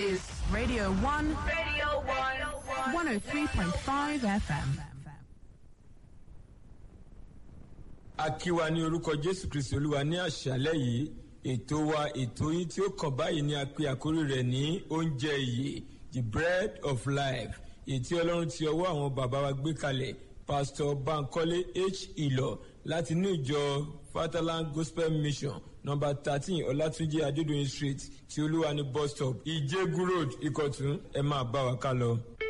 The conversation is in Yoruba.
is Radio 1, Radio 1. 103.5 FM. akíwa ní orúkọ jésù kristi olúwa ní àṣálẹ́ yìí ètò wa ètò yín tí ó kàn báyìí ni a pe àkórí rẹ̀ ní oúnjẹ ìyè the bread of life ètí ọlọ́run ti ọwọ́ àwọn bàbá wa gbé kalẹ̀ pastor bankole h ìlọ láti inú ìjọ fatherland gospel mission number thirteen ọlátúnjì adédọyìn street tí olúwa ní bus stop ìjẹgù road ìkọ̀tún ẹ máa bá wa ká lọ.